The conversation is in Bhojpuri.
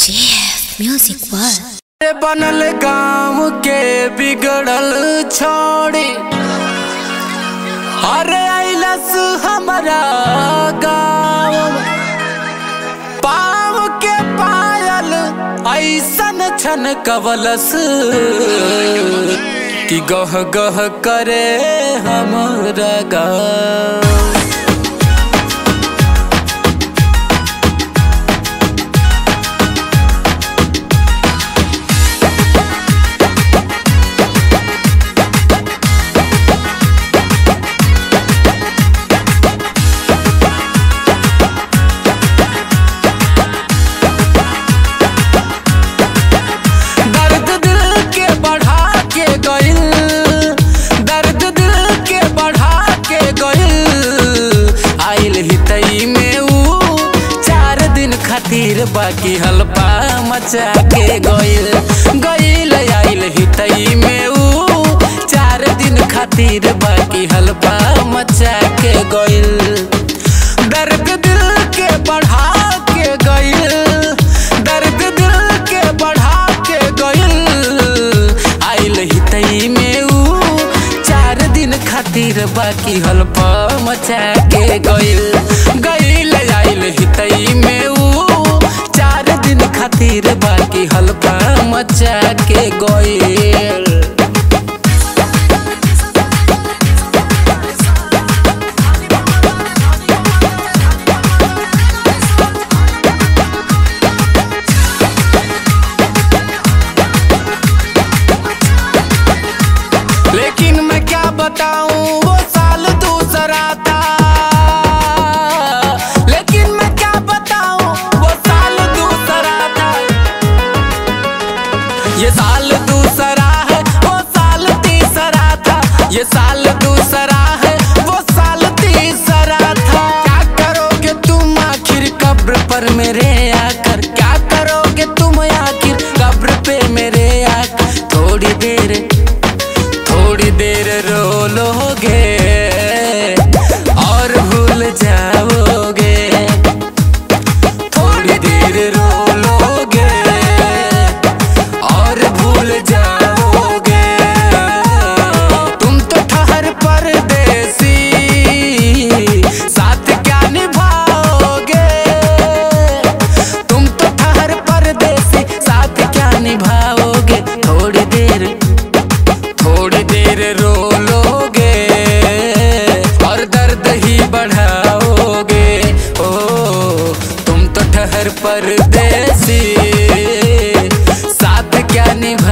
JF Music World. रे बनल गांव के बिगड़ल छोड़ी अरे आइलस हमारा गाँव पाव के पायल ऐसन छन कवलस कि गह गह करे हमरा गाँव दर्द दिल के बढ़ा के गइल दर्द दिल के बढ़ा के गइल आइल हितई में ऊ चार दिन खातिर बाकी हल्पा मचा के गइल गइल आइल हितई में ऊ चार दिन खातिर बाकी हल्पा मचा के गइल दर्द दिल के बढ़ा के गइल दर्द दिल के बढ़ा के गइल आइल हितई में ऊ चार दिन खातिर बाकी हल्पा मचा के गइल गइल आइल हितई में ऊ चार दिन खातिर बाकी हल्पा मचा के गइल लेकिन मैं क्या बताऊं वो साल दूसरा था लेकिन मैं क्या बताऊं वो साल दूसरा था ये साल दूसरा है वो साल तीसरा था ये साल दूसरा है वो साल तीसरा था क्या करोगे तुम आखिर कब्र पर मेरे आकर क्या करोगे तुम आखिर कब्र पे मेरे आकर थोड़ी देर थोड़ी देर रो लोगे और भूल जाओगे थोड़ी देर रो लोगे और भूल जाओगे तुम तो ठहर परदेसी साथ क्या निभाओगे तुम तो ठहर परदेसी साथ क्या निभाओगे थोड़ी देर थोड़ी देर रो लोगे और दर्द ही बढ़ाओगे ओ तुम तो ठहर परदेसी साथ क्या निभा